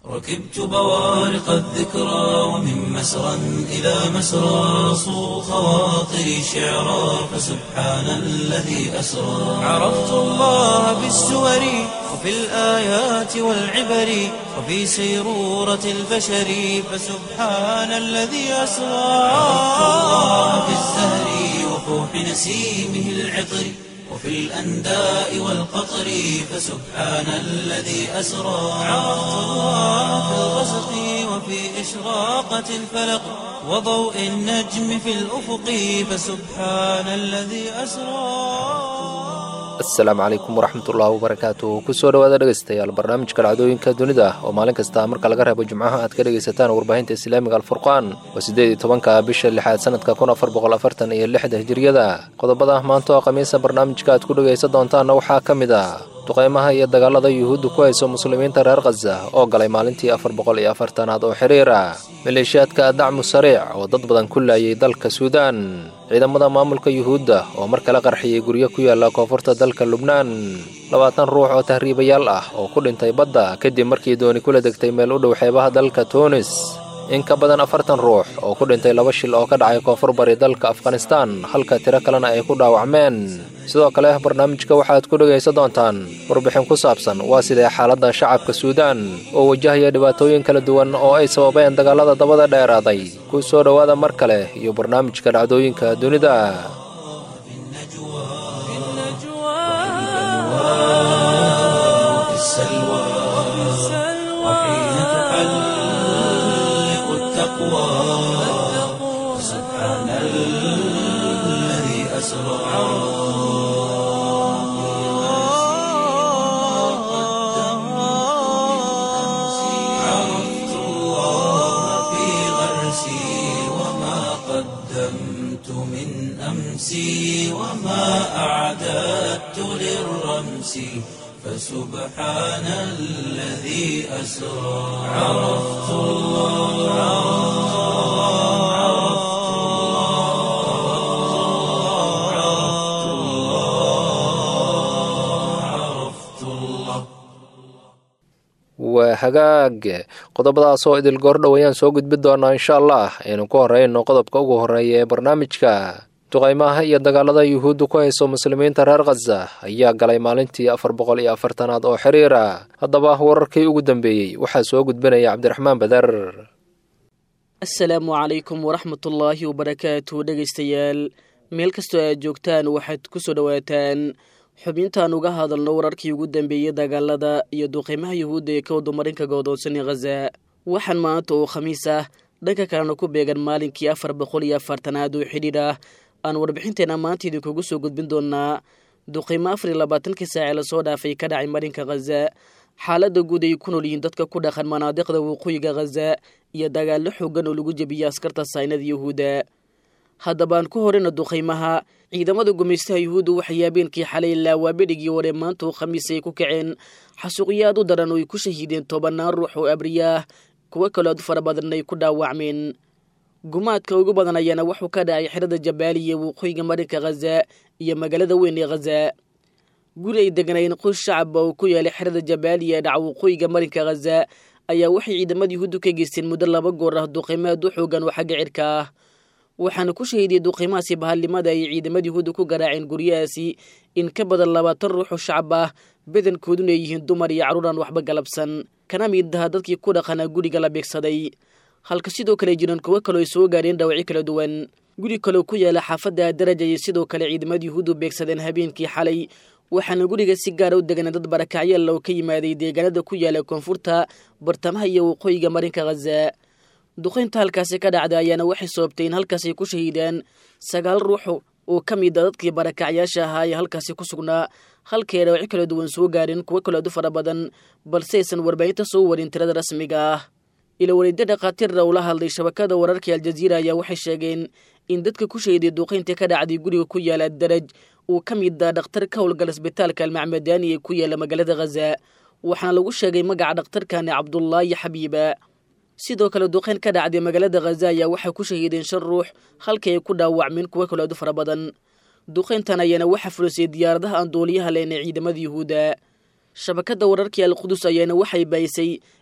ركبت بوارق الذكرى ومن مسرى إلى مسرى صو خواطري شعرا فسبحان الذي أسرى عرفت الله بالسور وفي الآيات والعبر وفي سيرورة البشر فسبحان الذي أسرى عرفت الله بالزهر وفوح نسيمه العطر وفي الأنداء والقطر فسبحان الذي أسرى عرفت الله في الغسق وفي إشراقة الفلق وضوء النجم في الأفق فسبحان الذي أسرى asalaamu calaykum waraxmatullaahi wabarakaatu kusoo dhawaada dhegaystayaal barnaamijka dhacdooyinka dunida oo maalin kasta marka laga reebo jimcaha aad ka dhegaysataan warbaahinta islaamiga alfurqaan waa siddeed iyo tobanka bisha lixaad sanadka kun afar boqol afartan iyo lixda hijiriyada qodobada maanta oo khamiisa barnaamijka aad ku dhegaysan doontaanna waxaa ka mid ah duqaymaha iyo dagaalada yuhuudda ku hayso muslimiinta reer khaza oo galay maalintii afar boqol iyo afartanaad oo xiriira maleeshiyaadka dacmu sariic oo dad badan ku laayay dalka suudaan ciidamada maamulka yuhuudda oo mar kale qarxiyey guryo ku yaala koonfurta dalka lubnaan labaatan ruux oo tahriibayaal ah oo ku dhintay badda kadib markii dooni kula degtay meel u dhow xeebaha dalka tuunis in ka badan afartan ruux oo ku dhintay laba shil oo ka dhacay koonfur bari dalka afghanistaan halka tiro kalena ay ku dhaawacmeen sidoo kale barnaamijka waxaad ku dhegaysan doontaan warbixin ku saabsan waa sidee xaaladda shacabka suudaan oo wajahaya dhibaatooyin kala duwan oo ay sababeen dagaalada dabada dheeraaday ku soo dhowaada mar kale iyo barnaamijka dhacdooyinka dunida وفي السلوى وحين تحلق التقوى سبحان الذي أسرى عرفت الله في غرسي وما قدمت من أمسي وما أعددت للرمس فسبحان الذي أسرى عرفت الله عرفت الله عرفت الله عرفت الله waa hagaag qodobadaas oo idil goordhow ayaan soo gudbi doonaa insha allah aynu ku horeyno qodobka ugu horeeya ee barnaamijka duqaymaha iyo dagaalada yuhuudda ku hayso muslimiinta reer khaza ayaa galay maalintii afar boqol iyo afartanaad oo xiriira haddaba wararkii ugu dambeeyey waxaa soo gudbinaya cabdiraxmaan badar asalaamu calaykum waraxmatullaahi wabarakaatu dhegaystayaal meel kastoo aad joogtaan waxaad ku soo dhowaataan xubintaan uga hadalno wararkii ugu dambeeyey dagaalada iyo duqeymaha yuhuudda ee ka wadumarinka godoonsan khaza waxaan maanta oo khamiis ah dhanka kalena ku beegan maalinkii afar boqol iyo afartanaad oo xidhiidh ah aan warbixinteena maanta idinkugu soo gudbin doonaa duqeymo afar iyo labaatankii saace lasoo dhaafay ka dhacay marinka khaza xaaladda guud ay ku nool yihiin dadka ku dhaqan manaadiqda waqooyiga khaza iyo dagaallo xoogan oo lagu jebiyey askarta saynada yuhuudda haddaba aan ku horeyna duqaymaha ciidamada gumaystaha yuhuudda waxay habeenkii xalay laawaabedhigii hore maanta oo khamiis ay ku kaceen xasuuqyo aad u daran oo ay ku shahiideen tobannaan ruux oo abriyaah kuwo kaloo aad u fara badan ay ku dhaawacmeen gumaadka ugu badan ayaana wuxuu ka dhacay xerada jabaaliya waqooyiga marinka khaza iyo magaalada weyn ee khaza guri ay deganaayeen qoys shacaba oo ku yaalay xerada jabaaliya ee dhaca waqooyiga marinka khaza ayaa waxay ciidamada yuhuuddu ka geysteen muddo laba goor ah duqaymo aad u xoogan oo xagga cirka ah waxaana ku shahiidiyey duqaymahaasi bahalnimada ay ciidamada yuhuudda ku garaaceen guryahaasi in ka badan labaatan ruux oo shacab ah badankooduna ay yihiin dumar iyo carruur aan waxba galabsan kana mid aha dadkii ku dhaqanaa guriga la beegsaday halka sidoo kale jiraan kuwo kaloo ay soo gaadheen dhaawacyo kala duwan guri kaloo ku yaala xaafadda daraja ayay sidoo kale ciidamada yuhuuddu beegsadeen habeenkii xalay waxaana guriga si gaara u deganay dad barakacyaal oo ka yimaaday deegaanada ku yaala koonfurta bartamaha iyo waqooyiga marinka khaza duqaynta halkaasi ka dhacda ayaana waxay sababtay in halkaasi ku shahiidaan sagaal ruux oo ka mid a dadkii barakacyaasha ahaa ee halkaasi ku sugnaa halkay dhaawacyo kala duwan soo gaadheen kuwo kaloo aad u fara badan balse aysan warbaahinta soo warin tirada rasmiga ah ila wareedyo dhakhaatiirra ula hadlay shabakada wararka aljaziira ayaa waxay sheegeen in dadka ku shahiday duuqaynta ka dhacday guriga ku yaala daraj uu ka mid ah dhakhtar ka howlgala isbitaalka almacmadaani ee ku yaala magaalada khaza waxaana lagu sheegay magaca dhakhtarkani cabdullaahi xabiiba sidoo kale duqayn ka dhacday magaalada khaza ayaa waxay ku shahiideen shan ruux halkii ay ku dhaawacmeen kuwo kale aad u fara badan duqayntan ayaana waxa fulisay diyaaradaha aan duuliyaha lehn ee ciidamada yuhuudda shabakadda wararkii alqudus ayaana waxay baayisay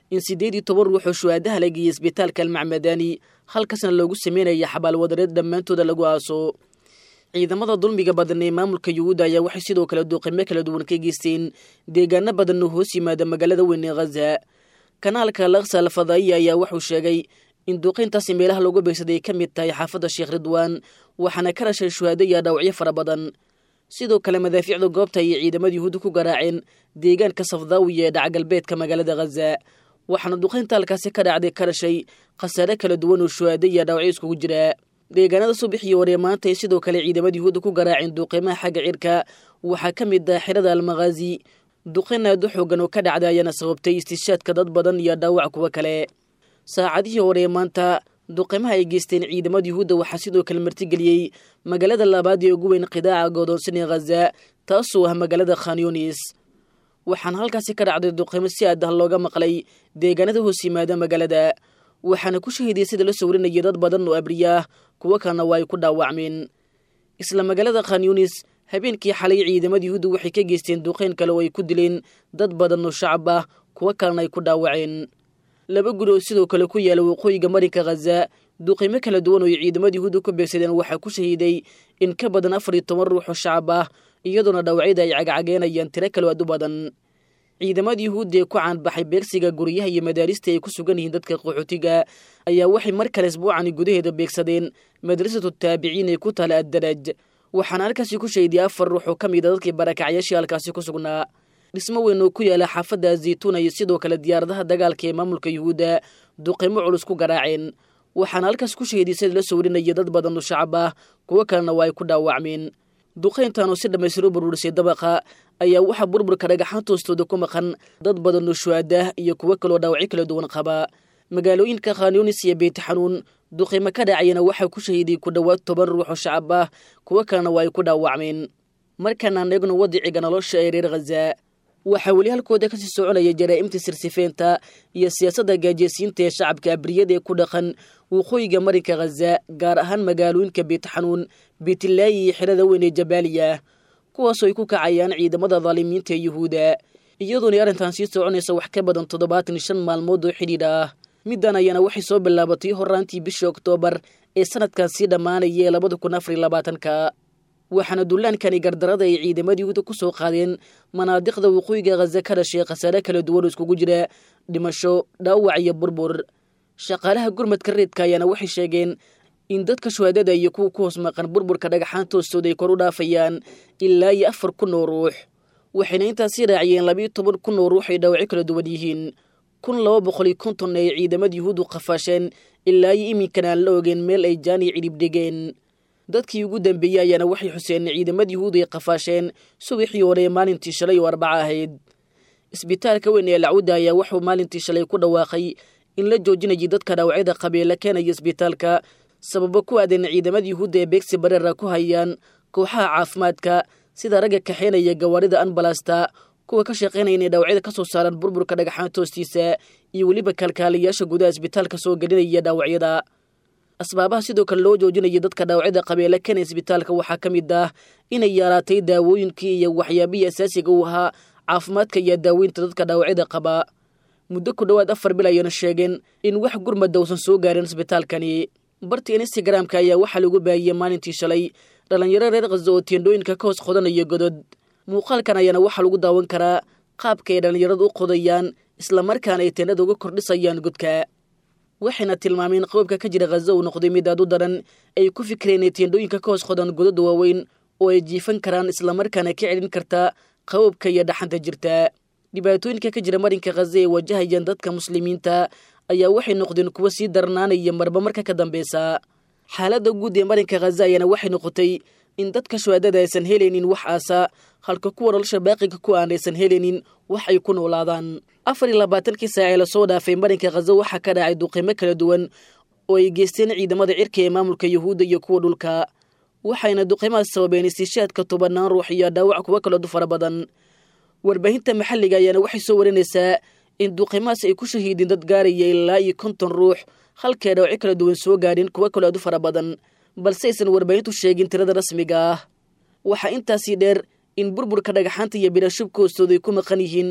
in siddeed iyo toban ruux oo shuhaadaha la geeyey isbitaalka almacmadani halkaasna loogu sameynaya xabaalwadareed dhammaantooda lagu aaso ciidamada dulmiga badan ee maamulka yuhuudda ayaa waxay sidoo kale duuqimo kala duwan ka geysteen deegaano badan oo hoos yimaada magaalada weyn ee khaza kanaalka laksa alfadaiya ayaa wuxuu sheegay in duuqayntaasi meelaha loogu beegsaday ay ka mid tahay xaafadda sheekh ridwaan waxaana ka dhashay shuhaado iyo dhaawacyo fara badan sidoo kale madaafiicda goobta ayay ciidamada yuhuudda ku garaaceen deegaanka safdaawiya ee dhacgalbeedka magaalada khaza waxaana duqaynta halkaasi ka dhacday ka dhashay khasaare kala duwan oo shuhaado iyo dhaawacyo iskugu jira deegaanada subaxii hore maanta ay sidoo kale ciidamada yuhuudda ku garaaceen duuqimaha xagga cirka waxaa ka mid ah xirada almakhaazi duqayn aad u xoogan oo ka dhacday ayaana sababtay istishaadka dad badan iyo dhaawac kuwa kale saacadihii hore maanta duqimaha ay geysteen ciidamada yuhuudda waxaa sidoo kale martigeliyey magaalada labaad ee ugu weyn qidaaca goodoonsan ee khaza taasoo ah magaalada khanyunis waxaana halkaasi ka dhacday duqimo si aad ah looga maqlay deegaanada hoos yimaada magaalada waxaana ku shahiday sida la sawrinaya dad badan oo abriya ah kuwo kalena waa ay ku dhaawacmeen isla magaalada khanyunis habeenkii xalay ciidamada yuhuudda waxay ka geysteen duqayn kale oo ay ku dileen dad badan oo shacab ah kuwo kalena ay ku dhaawaceen laba guri oo sidoo kale ku yaala waqooyiga marinka khaza duqimo kala duwan oo ay ciidamada yuhuudda ku beegsadeen waxaa ku shahiiday in ka badan afar iyo toban ruux oo shacab ah iyadoona dhaawacyada ay cagcageenayaan tiro kale aad u badan ciidamada yuhuudda ee ku caanbaxay beegsiga guryaha iyo madaarista ay ku sugan yihiin dadka qaxootiga ayaa waxay mar kale isbuucani gudaheeda beegsadeen madrasatu taabiciin ee ku taala addaraj waxaana halkaasi ku shahiday afar ruux oo ka mid a dadkii barakacyaashii halkaasi ku sugnaa dhismo weyn oo ku yaala xaafadda zaytuuna iyo sidoo kale diyaaradaha dagaalka ee maamulka yuhuudda duqimo culus ku garaaceen waxaana halkaas ku shahiday sida la sawrinaya dad badan oo shacab ah kuwo kalena waa ay ku dhaawacmeen duqayntan oo si dhammaystiru buruurisay dabaqa ayaa waxaa burburka dhagaxaanta hoostooda ku maqan dad badan oo shuhaadah iyo kuwo kaloo dhaawacyo kala duwan qaba magaalooyinka khanyunis iyo beytixanuun duqimo ka dhacayana waxaa ku shahiiday ku dhowaad toban ruux oo shacab ah kuwo kalena waa ay ku dhaawacmeen markaanaan eegno wadiciga nolosha ee reer khaza waxaa weli halkooda kasii soconaya jaraa'imta sirsifeynta iyo siyaasadda gaajeysiinta ee shacabka abriyada ee ku dhaqan waqooyiga marinka khaza gaar ahaan magaalooyinka beytixanuun beytlaayi iyo xirada weyn ee jabaaliya kuwaasoo ay ku kacayaan ciidamada daalimiinta ee yuhuudda iyadoona arrintan sii soconaysa wax ka badan toddobaatan shan maalmood oo xidhiidh ah middan ayaana waxay soo bilaabatay horaantii bishii oktoobar ee sanadkan sii dhammaanaya ee labada kun afar iyo labaatanka waxaana dullaankani gardarada ay ciidamada yuhuudda ku soo qaadeen manaadiqda waqooyiga khaza ka dhashay khasaare kala duwan oo iskugu jira dhimasho dhaawac iyo burbur shaqaalaha gurmadka reedka ayaana waxay sheegeen in dadka shuhaadada iyo kuwa ku hoos maqan burburka dhagaxaanta hoostooda ay kor u dhaafayaan ilaa iyo afar kun oo ruux waxayna intaasii raaciyeen labiiyo toban kun oo ruux ay dhaawacyo kala duwan yihiin kun laba boqol iyo konton ay ciidamada yuhuuddu qafaasheen ilaa iyo iminkana aan la ogeen meel ay jaani cidhib dhigeen dadkii ugu dambeeyey ayaana waxay xuseen ciidamada yuhuud ay qafaasheen subaxii hore maalintii shalay oo arbaca ahayd isbitaalka weyn ee lacwudda ayaa wuxuu maalintii shalay ku dhawaaqay in la joojinayay dadka dhaawacyada qabeela keenaya isbitaalka sababo ku aadan ciidamada yuhuudda ee beegsi bareera ku hayaan kooxaha caafimaadka sida ragga kaxeynaya gawaarida anbalasta kuwa ka shaqaynaya inay dhaawacyada ka soo saaraan burburka dhagaxaanta hoostiisa iyo weliba kalkaaliyaasha gudaha isbitaalka soo gelinaya dhaawacyada asbaabaha sidoo kale loo joojinaya dadka dhaawacyada qabeela kena isbitaalka waxaa ka mid ah inay yaaraatay daawooyinkii iyo waxyaabihii asaasiga u ahaa caafimaadka iyo daaweynta dadka dhaawacyada qaba muddo ku dhowaad afar bil ayayna sheegeen in wax gurmada uusan soo gaarin isbitaalkani barta instagramka ayaa waxaa lagu baahiyey maalintii shalay dhallinyaro reer khaza oo teendhooyinka ka hoos qodanaya godod muuqaalkan ayaana waxaa lagu daawan karaa qaabka ay dhallinyaradu u qodayaan islamarkaana ay teendhada uga kordhisayaan godka waxayna tilmaameen qoobka ka jira khaza uu noqday mid aad u daran ay ku fikireen inay teendhooyinka ka hoos qodan godada waaweyn oo ay jiifan karaan islamarkaana ka celin kartaa qaboobka iyo dhaxanta jirta dhibaatooyinka ka jira marinka khaza ee wajahayaan dadka muslimiinta ayaa waxay noqdeen kuwo sii darnaanaya marba marka ka dambeysa xaaladda guud ee marinka khaza ayaana waxay noqotay in dadka shuhaadada aysan helaynin wax aasa halka kuwa nolosha baaqiga ku aan aysan helaynin wax ay ku noolaadaan afar iyo labaatankii saac ee lasoo dhaafay marinka khaza waxaa ka dhacay duqimo kala duwan oo ay geysteen ciidamada cirka ee maamulka yuhuudda iyo kuwa dhulka waxayna duqimahaas sababeen istishaadka tobanaan ruux iyo dhaawac kuwo kaloodu fara badan warbaahinta maxalliga ayaana waxay soo warinaysaa in duqimahaas ay ku shahiideen dad gaaraya ilaa iyo konton ruux halkay dhaawacyo kala duwan soo gaadheen kuwo kaloo aad u fara badan balse aysan warbaahintu sheegin tirada rasmiga ah waxaa intaasii dheer in burburka dhagaxaanta iyo bidhashubka hoostooda ay ku maqan yihiin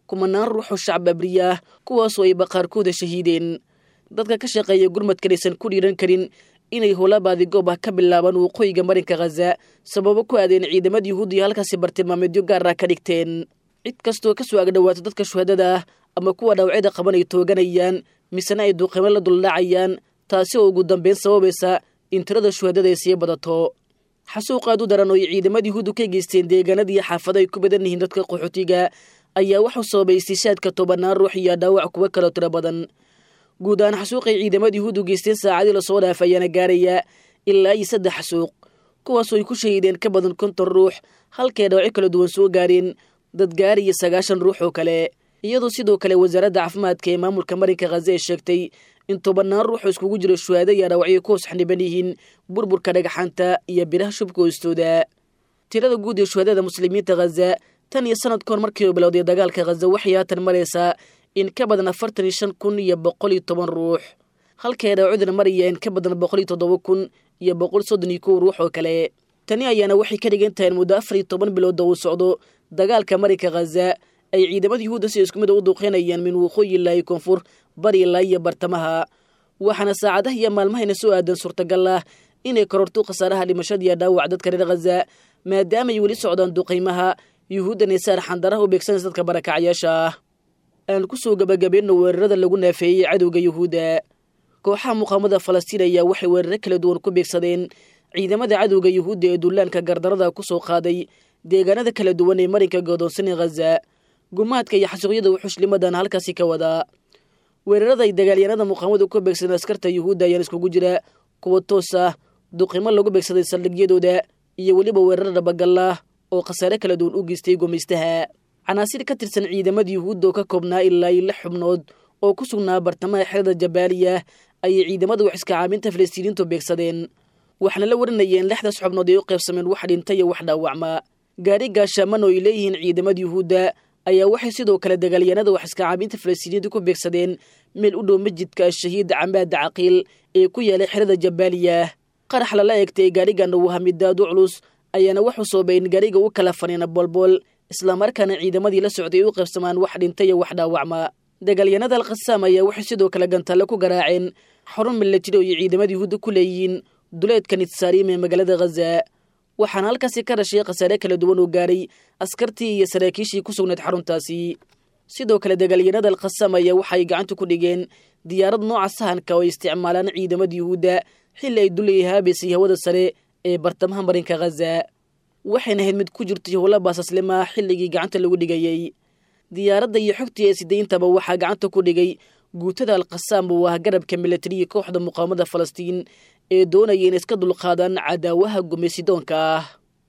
kumanaan ruux oo shacab abriya ah kuwaasoo ayba qaarkooda shahiideen dadka ka shaqeeya gurmadkan aysan ku dhiiran karin inay howlabaadi goob ah ka bilaabaan waqooyiga marinka khaza sababo ku aadeen ciidamada yuhuudiya halkaasi bartilmaameedyo gaar ah ka dhigteen cid kastoo ka soo agdhowaata dadka shuhadada ah ama kuwa dhaawacyada qaban ay tooganayaan misena ay duuqimo la duldhacayaan taasi oo ugu dambeyn sababaysa in tirada shuhadada ay sii badato xasuuq aad u daran oo ay ciidamada yuhuuddu ka geysteen deegaanadii xaafado ay ku badan yihiin dadka qaxootiga ayaa waxuu sababay istiishaadka tobanaan ruux iyo dhaawac kuwo kaloo tiro badan guud ahaan xasuuqay ciidamada yuhuuddu geysteen saacadii lasoo dhaaf ayaana gaaraya ilaa iyo saddex xasuuq kuwaasoo ay ku shahiideen ka badan konton ruux halkay dhaawacyo kala duwan soo gaareen dad gaariya sagaashan ruux oo kale iyadoo sidoo kale wasaaradda caafimaadka ee maamulka marinka khaza ay sheegtay in tobanaan ruux oo iskugu jiro shuhaado iyo dhaawacyo ku hoos xaniban yihiin burburka dhagaxaanta iyo biraha shubka hoostooda tirada guud ee shuhadada muslimiinta khaza tan iyo sanad kahor markii uu bilowday dagaalka khaza waxay haatan maraysaa in ka badan afartan iyo shan kun iyo boqol iyo toban ruux halkay dhaawacduna maraya in ka badan boqol iyo toddoba kun iyo boqol soddon iyo kow ruux oo kale tani ayaana waxay ka dhigan tahay in muddo afar iyo toban bilooda uu socdo dagaalka marinka khaza ay ciidamada yuhuudda si isku mid a u duuqeynayaan min waqooyi ilaa iyo koonfur bari ilaa iyo bartamaha waxaana saacadaha iyo maalmahayna soo aadan suurtagal ah inay kororto khasaaraha dhimashadiiyo dhaawac dadka reer khaza maadaama ay weli socdaan duqaymaha yuhuuddan ay saar xandaraha u beegsanaysa dadka barakacyaasha ah aan ku soo gabagabayno weerarada lagu naafeeyey cadowga yuhuudda kooxaha muqaamada falastiin ayaa waxay weeraro kala duwan ku beegsadeen ciidamada cadowga yuhuudda ee dullaanka gardarada ku soo qaaday deegaanada kala duwan ee marinka godoonsanee khaza gumaadka iyo xasuuqyada wuxushlimadan halkaasi ka wadaa weerarada ay dagaalyahanada muqaamadu ku beegsadeen askarta yuhuudda ayaan iskugu jira kuwa toos ah duqimo lagu beegsaday saldhigyadooda iyo weliba weerar dhabagallah oo khasaare kala duwan u geystay gumaystaha canaasir ka tirsan ciidamada yuhuudda oo ka koobnaa ilaa iyo lix xubnood oo ku sugnaa bartamaha xerada jabaaliya ayay ciidamada wax iska caabinta falastiiniintu beegsadeen waxaana la warinayeen lixdaas xubnood ay u qaybsameen wax dhinta iyo wax dhaawacma gaari gaashaaman oo ay leeyihiin ciidamada yuhuudda ayaa waxay sidoo kale dagaalyahanada wax iska caabinta falastiiniyiinta ku beegsadeen meel u dhow masjidka ashahiid camaada caqiil ee ku yaalay xerada jabaaliya qarax lala eegtay gaarigan uu hamidaadu culus ayaana waxuu soobay in gaariga u kala faniina boolbool islamarkaana ciidamadii la socday ay u qaybsamaan wax dhinta iyo wax dhaawacma dagaalyahanada alkhasaam ayaa waxay sidoo kale gantalle ku garaaceen xarun milatari oo ay ciidamada yuhuudda ku leeyihiin duleedka nitsaariim ee magaalada khaza waxaana halkaasi ka dhashay khasaare kala duwan oo gaaray askartii iyo saraakiishii ku sugnayd xaruntaasi sidoo kale dagaalyahanada alkhasaam ayaa waxaay gacanta ku dhigeen diyaarad nooca sahanka oo ay isticmaalaan ciidamada yuhuudda xilli ay dulayay haabaysay hawada sare ee bartamaha marinka khaza waxayna ahayd mid ku jirtay howla baasaslima xilligii gacanta lagu dhigayey diyaaradda iyo xogtii ee sidayntaba waxaa gacanta ku dhigay guutada alkhasaam oo ah garabka milatariya kooxda muqaamada falastiin ee doonaya in iska dulqaadaan cadaawaha gumaysidoonka ah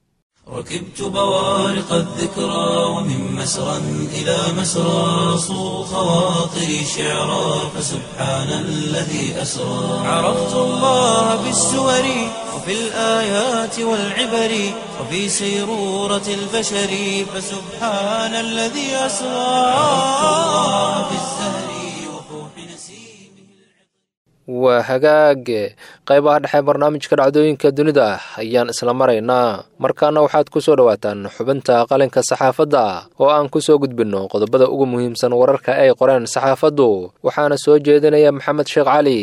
ركبت بوارق الذكرى ومن مسرى إلى مسرى صو خواطري شعرا فسبحان الذي أسرى عرفت الله بالسور وفي الآيات والعبر وفي سيرورة البشر فسبحان الذي أسرى عرفت الله بالزهر وفوح نسيمه waa hagaage qaybaha dhexe barnaamijka dhacdooyinka dunida ayaan isla maraynaa markaana waxaad ku soo dhowaataan xubinta qalinka saxaafadda oo aan ku soo gudbinno qodobada ugu muhiimsan wararka ay qoreen saxaafaddu waxaana soo jeedinaya maxamed sheekh cali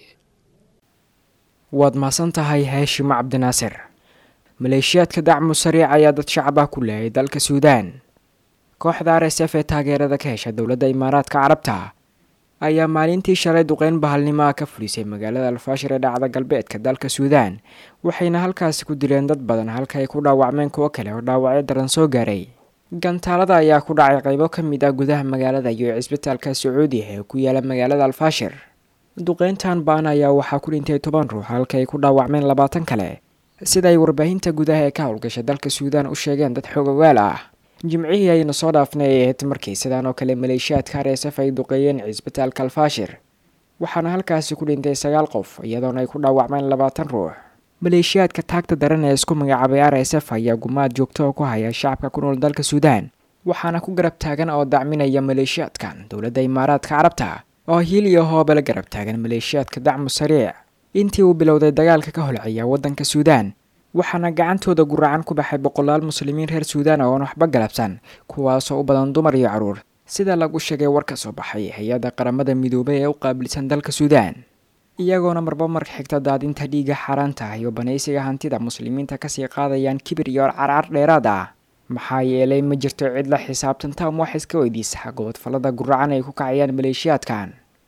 waad mahadsan tahay haashimo cabdinaasir maleeshiyaadka dacmu sariic ayaa dad shacab ah ku leeyay dalka suudaan kooxda r s f ee taageerada ka hesha dowladda imaaraadka carabta ayaa maalintii shalay duqeyn bahalnimo ah ka fulisay magaalada alfaashir ee dhacda galbeedka dalka suudaan waxayna halkaasi ku dileen dad badan halka ay ku dhaawacmeen kuwo kale oo dhaawacyo daran soo gaaray gantaalada ayaa ku dhacay qaybo ka mid ah gudaha magaalada iyo cisbitaalka sacuudiya ee ku yaala magaalada alfaashir duqeyntan baan ayaa waxaa ku dhintay toban ruux halka ay ku dhaawacmeen labaatan kale sida ay warbaahinta gudaha ee ka howlgasha dalka suudaan u sheegeen dad xoogogaal ah jimcihii ayna soo dhaafnay ay ahayd markii sidaan oo kale maleeshiyaadka arsf ay duqeeyeen cisbitaalka alfaashir waxaana halkaasi ku dhintay sagaal qof iyadoona ay ku dhaawacmeen labaatan ruux maleeshiyaadka taagta daran ee isku magacaabay r s f ayaa gumaad joogto oo ku haya shacabka ku nool dalka suudaan waxaana ku garab taagan oo dacminaya maleeshiyaadkan dowladda imaaraadka carabta oo hiil iyo hoobala garab taagan maleeshiyaadka dacmu sariic intii uu bilowday dagaalka ka holcaya waddanka suudaan waxaana gacantooda guracan ku baxay boqolaal muslimiin reer suudaan oon waxba galabsan kuwaasoo u badan dumar iyo caruur sida lagu sheegay war ka soo baxay hay-adda qaramada midoobay ee u qaabilsan dalka suudaan iyagoona marba marka xigta daadinta dhiigga xaaraanta iyo banaysiga hantida muslimiinta kasii qaadayaan kibir iyo carcar dheeraad ah maxaa yeelay ma jirto cid la xisaabtanta ama wax iska weydiisa gobodfallada guracan ay ku kacayaan maleeshiyaadkan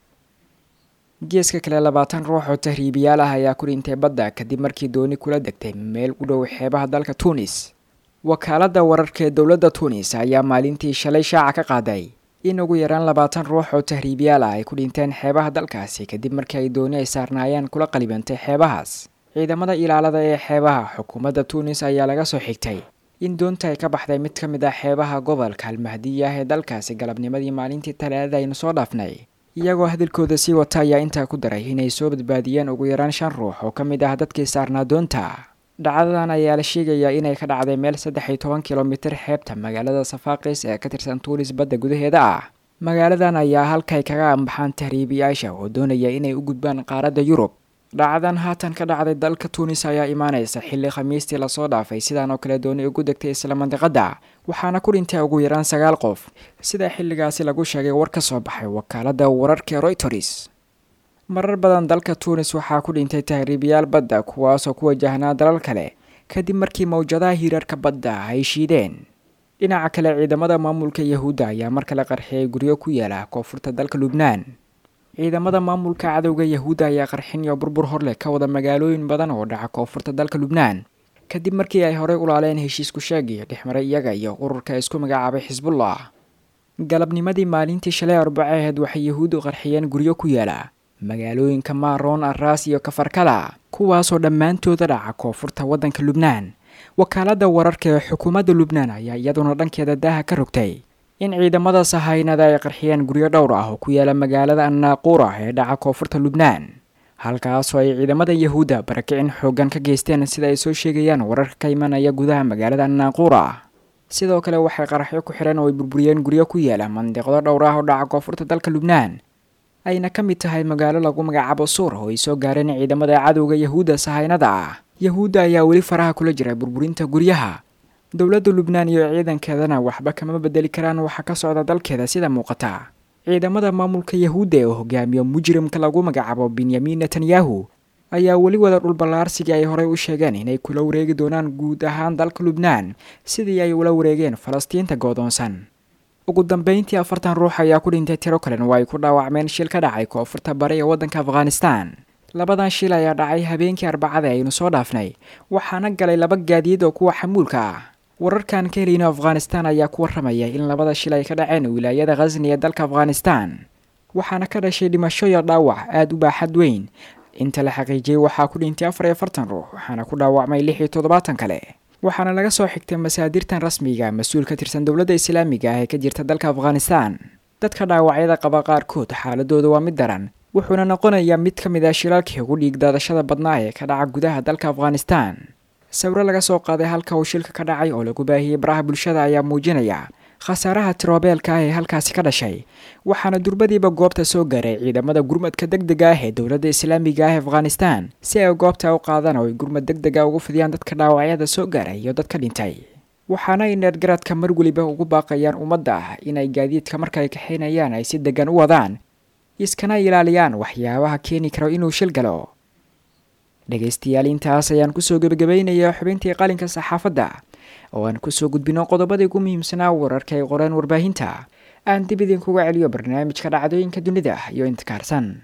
geeska kale labaatan ruux oo tahriibiyaal ah ayaa ku dhintay badda kadib markii dooni kula degtay meel u dhow xeebaha dalka tuunis wakaaladda wararka ee dowladda tuunis ayaa maalintii shalay shaaca ka qaaday in ugu yaraan labaatan ruux oo tahriibiyaal ah ay ku dhinteen xeebaha dalkaasi kadib markii ay dooni ay saarnaayeen kula qalibantay xeebahaas ciidamada ilaalada ee xeebaha xukuumadda tuunis ayaa laga soo xigtay in doonta ay ka baxday mid ka mid ah xeebaha gobolka almahdiya ah ee dalkaasi galabnimadii maalintii talaadada aynu soo dhaafnay iyagoo hadalkooda sii wata ayaa intaa ku daray inay soo badbaadiyeen ugu yaraan shan ruux oo ka mid ah dadkii saarnaa doonta dhacdadan ayaa la sheegayaa inay ka dhacday meel saddex iyo toban kilomitir xeebta magaalada safaaqis ee ka tirsan tuunis badda gudaheeda ah magaaladan ayaa halkay kaga ambaxaan tahriibiyaasha oo doonaya inay u gudbaan qaaradda yurub dhacdan haatan ka dhacday dalka tuunis ayaa imaanaysa xilli khamiistii lasoo dhaafay sidaan oo kale dooni ugu degtay isla mandiqadda waxaana ku dhintay ugu yaraan sagaal qof sida xilligaasi lagu sheegay war ka soo baxay wakaaladda wararka royters marar badan dalka tuunis waxaa ku dhintay tahriibiyaal badda kuwaasoo ku wajahnaa dalal kale kadib markii mawjadaha hiirarka badda ay shiideen dhinaca kale ciidamada maamulka yahuudda ayaa mar kale qarxiyay guryo ku yaala koonfurta dalka lubnaan ciidamada maamulka cadowga yahuudda ayaa qarxin iyo burbur horleh ka wada magaalooyin badan oo dhaca koonfurta dalka lubnaan kadib markii ay horey ulaaleen heshiisku sheegii dhexmaray iyaga iyo ururka isku magacaabay xisbullah galabnimadii maalintii shalay arbaceed waxay yahuuddu qarxiyeen guryo ku yaala magaalooyinka maaroon arraas iyo kafarkala kuwaasoo dhammaantooda dhaca koonfurta waddanka lubnaan wakaaladda wararka ee xukuumadda lubnaan ayaa iyaduna dhankeeda daaha ka rogtay in ciidamada sahaynada ay qarxiyeen guryo dhowr ah oo ku yaala magaalada annaaquura ee dhaca koonfurta lubnaan halkaasoo ay ciidamada yahuudda barakicin xooggan ka geysteen sida ay soo sheegayaan wararka ka imanaya gudaha magaalada annaaquura sidoo kale waxay qaraxyo ku xidhan oo ay burburiyeen guryo ku yaala mandiqdo dhowr ah oo dhaca koonfurta dalka lubnaan ayna ka mid tahay magaalo lagu magacaabo suur oo ay soo gaareen ciidamada cadowga yahuudda sahaynada ah yahuudda ayaa weli faraha kula jira burburinta guryaha dowladda lubnaan iyo ciidankeedana waxba kama bedeli karaan waxa ka socda dalkeeda sida muuqata ciidamada maamulka yahuudda ee hogaamiyo mujrimka lagu magacaabo benyamin netanyahu ayaa weli wada dhulballaarsigii ay horey u sheegeen inay kula wareegi doonaan guud ahaan dalka lubnaan sidii ay ula wareegeen falastiinta goodoonsan ugu dambeyntii afartan ruux ayaa ku dhintay tiro kalen oo ay ku dhaawacmeen shil ka dhacay koonfurta bari ee waddanka afghanistan labadan shil ayaa dhacay habeenkii arbacada aynu soo dhaafnay waxaana galay laba gaadiid oo kuwa xamuulka ah wararkan ka heliyno afghanistan ayaa ku warramaya in labada shil ay ka dhaceen wilaayada khasni ee dalka afghanistan waxaana ka dhashay dhimasho iyo dhaawac aada u baaxad weyn inta la xaqiijiyey waxaa ku dhintay afar iyo afartan ruux waxaana ku dhaawacmay lix iyo toddobaatan kale waxaana laga soo xigtay masaadirtan rasmiga mas-uul ka tirsan dowladda islaamiga ah ee ka jirta dalka afghanistan dadka dhaawacyada qaba qaarkood xaaladooda waa mid daran wuxuuna noqonayaa mid ka mid ah shilaalkii ugu dhiig daadashada badnaa ee ka dhaca gudaha dalka afghanistan sawiro laga soo qaaday halka uu shilka ka dhacay oo lagu baahiyey baraha bulshada ayaa muujinaya khasaaraha tiroobeelka ah ee halkaasi ka dhashay waxaana durbadiiba goobta soo gaaray ciidamada gurmadka deg dega ah ee dowladda islaamiga ah ee afghanistan si ay goobta u qaadaan oo ay gurmad deg dega ugu fidiyaan dadka dhaawacyada soo gaaray iyo dadka dhintay waxaana ay neergaradka mar weliba ugu baaqayaan ummadda ah inay gaadiidka markaay kaxaynayaan ay si degan u wadaan iskana ilaaliyaan waxyaabaha keeni karo inuu shil galo dhegaystayaal intaas ayaan kusoo gebagabaynayaa xubintii qalinka saxaafadda oo aan kusoo gudbino qodobadii ugu muhiimsanaa wararka ay qoreen warbaahinta aan dib idinkuga celiyo barnaamijka dhacdooyinka dunida iyo intikaarsan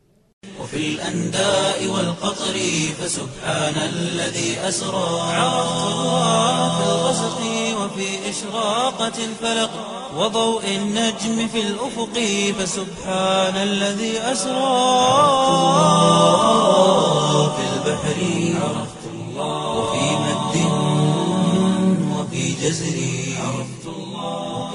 وفي الأنداء والقطر فسبحان الذي أسرى عرفت الله في الغسق وفي إشراقة الفلق وضوء النجم في الأفق فسبحان الذي أسرى في البحر عرفت الله وفي مد وفي جزر عرفت الله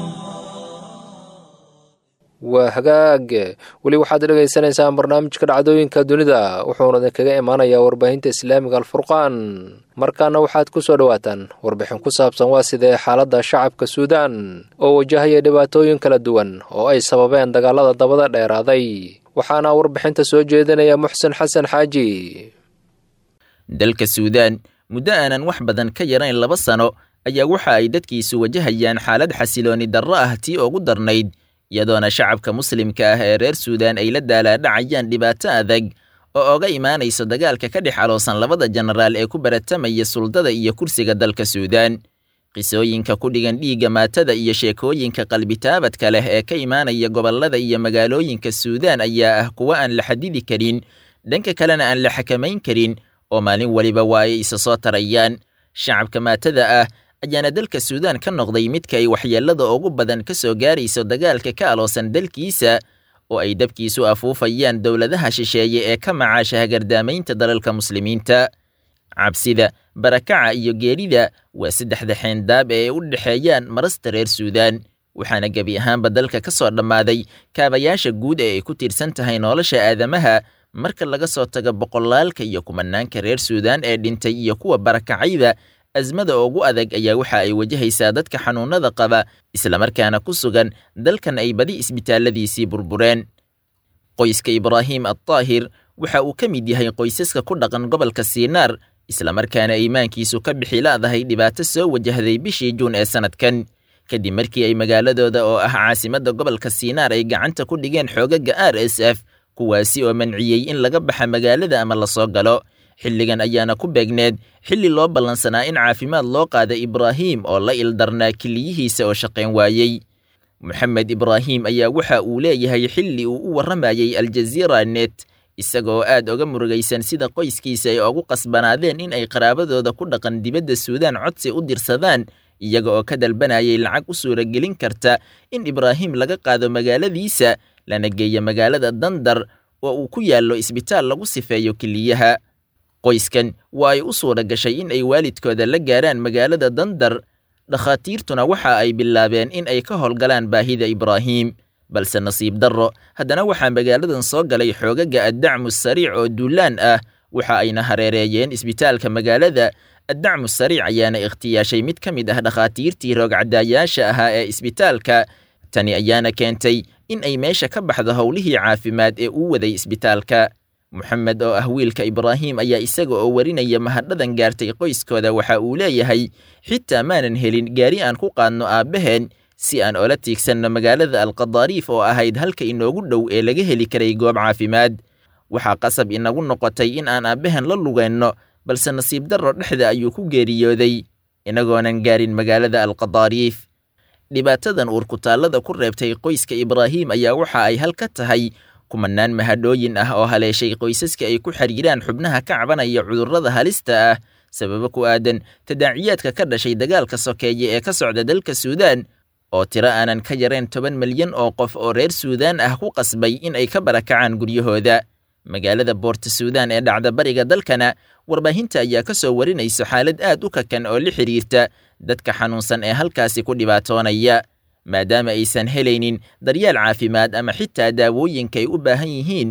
waa hagaag weli waxaad dhegaysanaysaan barnaamijka dhacdooyinka dunida wuxuuna idinkaga imaanayaa warbaahinta islaamiga alfurqaan markaana waxaad ku soo dhowaataan warbixin ku saabsan waa sidee xaaladda shacabka suudaan oo wajahaya dhibaatooyin kala duwan oo ay sababeen dagaalada dabada dheeraaday waxaana warbixinta soo jeedinaya muxsen xasan xaaji dalka suudaan muddo aanan wax badan ka yarayn laba sano ayaa waxa ay dadkiisu wajahayaan xaalad xasilooni darro ah tii ugu darnayd iyadoona shacabka muslimka ah ee reer suudaan ay la daalaadhacayaan dhibaato adag oo oga imaanayso dagaalka ka dhex aloosan labada jenaraal ee ku baratamaya suldada iyo kursiga dalka suudaan qisooyinka ku dhigan dhiigga maatada iyo sheekooyinka qalbitaabadka leh ee ka imaanaya gobollada iyo magaalooyinka suudaan ayaa ah kuwo aan la xadidi karin dhanka kalena aan la xakamayn karin oo maalin weliba waa ay isa soo tarayaan shacabka maatada ah ayaana dalka suudaan ka noqday midka ay waxyeellada ugu badan ka soo gaarayso dagaalka ka aloosan dalkiisa oo ay dabkiisu afuufayaan dowladaha shisheeye ee ka macaasha hagardaamaynta dalalka muslimiinta cabsida barakaca iyo geerida waa saddexda xeendaab ee ay u dhexeeyaan marasta reer suudaan waxaana gebi ahaanba dalka ka soo dhammaaday kaabayaasha guud ee ay ku tiirsan tahay nolosha aadamaha marka laga soo tago boqolaalka iyo kumanaanka reer suudaan ee dhintay iyo kuwa barakacayda asmada ugu adag ayaa waxa ay wajahaysaa dadka xanuunada qaba islamarkaana ku sugan dalkan ay badi isbitaalladiisii burbureen qoyska ibraahim addaahir waxa uu ka mid yahay qoysaska ku dhaqan gobolka siinaar islamarkaana iimaankiisu ka bixi la'dahay dhibaato soo wajahday bishii juun ee sannadkan kadib markii ay magaaladooda oo ah caasimadda gobolka siinaar ay gacanta ku dhigeen xoogaga r s f kuwaasi oo manciyey in laga baxa magaalada ama lasoo galo xilligan ayaana ku beegneed xilli loo ballansanaa in caafimaad loo qaada ibraahim oo la ildarnaa keliyihiisa oo shaqayn waayey moxamed ibraahim ayaa waxa uu leeyahay xilli uu u warramayey aljaziira net isagoo aad oga murugaysan sida qoyskiisa ay ugu qasbanaadeen in ay qaraabadooda ku dhaqan dibadda suudaan codsi u dirsadaan iyaga oo ka dalbanayay lacag u suuragelin karta in ibraahim laga qaado magaaladiisa lana geeyo magaalada dandar oo uu ku yaallo isbitaal lagu sifeeyo keliyaha qoyskan waa ay u suura gashay in ay waalidkooda la gaaraan magaalada dandar dhakhaatiirtuna waxa ay bilaabeen in ay ka howlgalaan baahida ibraahim balse nasiib darro haddana waxaa magaaladan soo galay xoogaga addacmu sariic oo duulaan ah waxa ayna hareereeyeen isbitaalka magaalada addacmu sariic ayaana ikhtiyaashay mid ka mid ah dhakhaatiirtii roogcadaayaasha ahaa ee isbitaalka tani ayaana keentay in ay meesha ka baxdo howlihii caafimaad ee uu waday isbitaalka moxamed oo ah wiilka ibraahim ayaa isaga oo warinaya mahadhadan gaartay qoyskooda waxa uu leeyahay xitaa maanan helin gaari aan ku qaadno aabbaheen si aan oola tiigsanno magaalada alqadaariif oo ahayd halka inoogu dhow ee laga heli karay goob caafimaad waxaa qasab inagu noqotay in aan aabbahen la lugeenno balse nasiib darro dhexda ayuu ku geeriyooday inagoonan gaarin magaalada alqadaariif dhibaatadan uurkutaallada ku reebtay qoyska ibraahim ayaa waxa ay hal ka tahay kumanaan mahadhooyin ah oo haleeshay qoysaska ay ku xiriiraan xubnaha ka cabanaya cudurrada halista ah sababo ku aadan tadaaciyaadka ka dhashay dagaalka sokeeye ee ka socda dalka suudaan oo tiro aanan ka yareen toban milyan oo qof oo reer suudaan ah ku qasbay in ay ka barakacaan guryahooda magaalada boorta suudaan ee dhacda bariga dalkana warbaahinta ayaa ka soo warinayso xaalad aad u kakan oo la xidhiirta dadka xanuunsan ee halkaasi ku dhibaatoonaya maadaama aysan helaynin daryaal caafimaad ama xitaa daawooyinka ay u baahan yihiin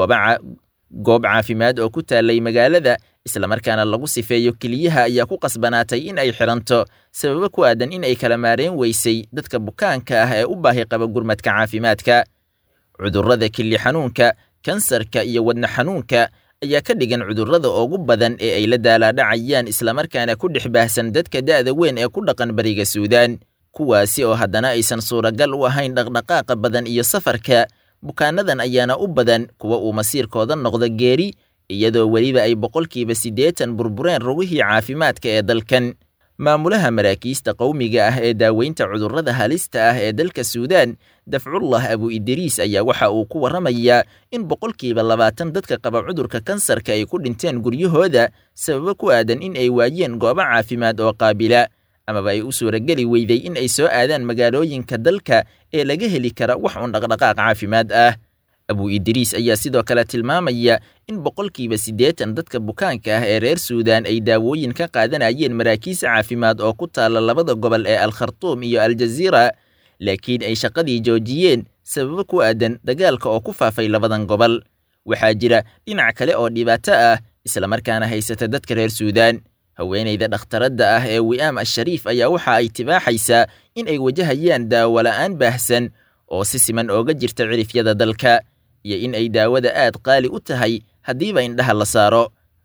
goob caafimaad oo ku taallay magaalada islamarkaana lagu sifeeyo keliyaha ayaa ku qasbanaatay in ay xidhanto sababo ku aadan in ay kala maareen weysay dadka bukaanka ah ee u baahi qaba gurmadka caafimaadka cudurrada kili xanuunka kansarka iyo wadna xanuunka ayaa ka dhigan cudurrada ugu badan ee ay la daalaadhacayaan islamarkaana ku dhex baahsan dadka da'da weyn ee ku dhaqan bariga suudaan kuwaasi oo haddana aysan suuragal u ahayn dhaqdhaqaaqa badan iyo safarka bukaanadan ayaana u badan kuwa uu masiirkooda noqdo geeri iyadoo weliba ay boqolkiiba siddeetan burbureen rugihii caafimaadka ee dalkan maamulaha maraakiista qowmiga ah ee daaweynta cudurrada halista ah ee dalka suudaan dafcullah abu idriis ayaa waxa uu ku warramayaa in boqolkiiba labaatan dadka qaba cudurka kansarka ay ku dhinteen guryahooda sababo ku aadan in ay waayeen goobo caafimaad oo qaabila amaba ay u suurageli weyday in ay soo aadaan magaalooyinka dalka ee laga heli kara wax un dhaqdhaqaaq caafimaad ah abu idriis ayaa sidoo kale tilmaamaya in boqolkiiba siddeetan dadka bukaanka ah ee reer suudaan ay daawooyin ka qaadanayeen maraakiis caafimaad oo ku taalla labada gobol ee alkhartuum iyo aljaziira laakiin ay shaqadii joojiyeen sababo ku aadan dagaalka oo ku faafay labadan gobol waxaa jira dhinac kale oo dhibaato ah islamarkaana haysata dadka reer suudaan haweenayda dhakhtaradda ah ee wi'aam ashariif ayaa waxa ay tibaaxaysaa in ay wajahayaan daawo la'aan baahsan oo si siman ooga jirta cirifyada dalka iyo in ay daawada aad qaali u tahay haddiiba indhaha la saaro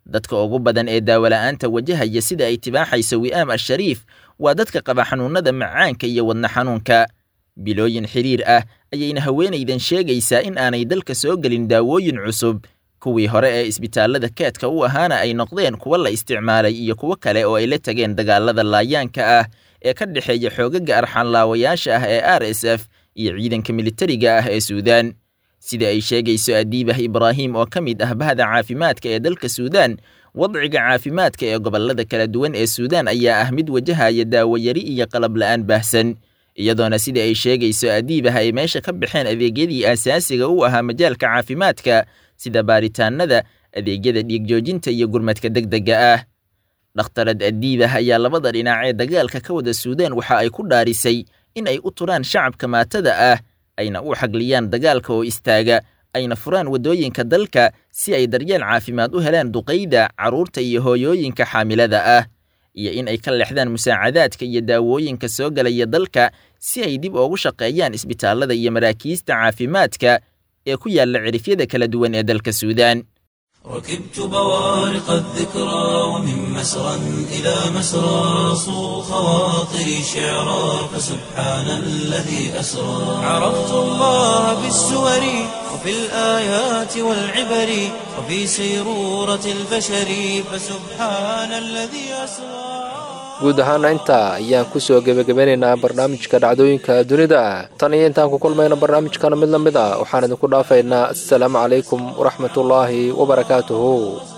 dadka ugu badan ee daawola'aanta wajahaya sida ay tibaaxayso wi'aam ashariif waa dadka qaba xanuunnada macaanka iyo wadna xanuunka bilooyin xiriir ah ayayna haweenaydan sheegaysaa in aanay dalka soo gelin daawooyin cusub kuwii hore ee isbitaallada keedka u ahaana ay noqdeen kuwa la isticmaalay iyo kuwo kale oo ay la tageen dagaalada laayaanka ah ee ka dhexeeya xoogaga arxanlaawayaasha ah ee r s f iyo ciidanka militariga ah ee suudaan sida ay sheegayso adiibah ibraahim oo ka mid ah bahda caafimaadka ee dalka suudaan wadciga caafimaadka ee gobollada kala duwan ee suudaan ayaa ah mid wajahaya daawoyari iyo qalab la'aan baahsan iyadoona sida ay sheegayso adiibah ay meesha ka baxeen adeegyadii aasaasiga u ahaa majaalka caafimaadka sida baaritaanada adeegyada dhiigjoojinta iyo gurmadka degdega ah dhakhtarad adiibah ayaa labada dhinac ee dagaalka ka wada suudaan waxa ay ku dhaarisay in ay u turaan shacabka maatada ah ayna u xagliyaan dagaalka oo istaaga ayna furaan waddooyinka dalka si ay daryeel caafimaad u helaan duqayda carruurta iyo hooyooyinka xaamilada ah iyo in ay ka leexdaan musaacadaadka iyo daawooyinka soo galaya dalka si ay dib ugu shaqeeyaan isbitaallada iyo maraakiista caafimaadka ee ku yaalla cirifyada kala duwan ee dalka suudaan ركبت بوارق الذكرى ومن مسرى إلى مسرى صو خواطري شعرا فسبحان الذي أسرى عرفت الله بالسور وفي الآيات والعبر وفي سيرورة البشر فسبحان الذي أسرى guud ahaana intaa ayaan ku soo gebagabeynaynaa barnaamijka dhacdooyinka dunida tan iyo intaan ku kulmayna barnaamijkana mid la mid a waxaan idinku dhaafaynaa assalaamu calaykum waraxmatullaahi wabarakaatuhu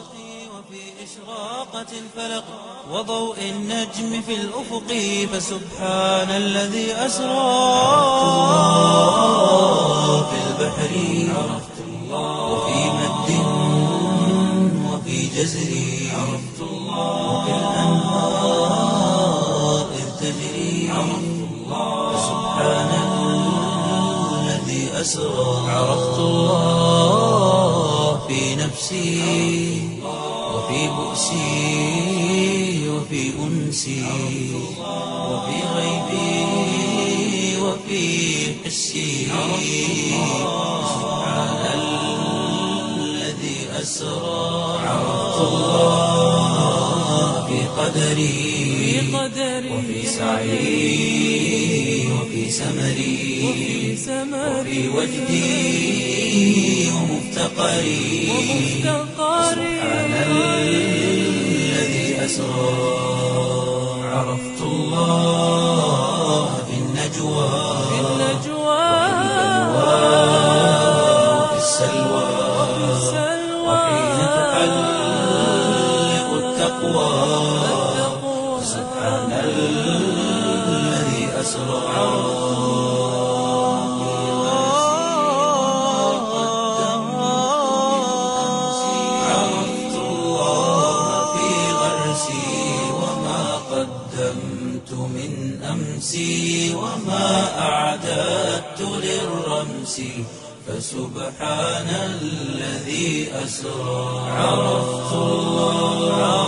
وضوء النجم في الأفق فسبحان الذي أسرى في البحر عرفت الله وفي مد وفي جزر عرفت الله وفي الأنهار إذ تجري عرفت الله فسبحان الذي أسرى عرفت الله في نفسي وفي بؤسي وفي أنسي وفي غيبي وفي حسي سبحان الذي أسرى عرفت الله في قدري وفي سعي وفي سمري وفي وجدي ومفتقري سبحان الذي أسرى عرفت الله في النجوى وفي السلوى وحين تحلق التقوى سبحان الذي أسرى عرفت الله في غرسي وما قدمت من أمسي وما أعددت للرمس فسبحان الذي أسرى عرفت الله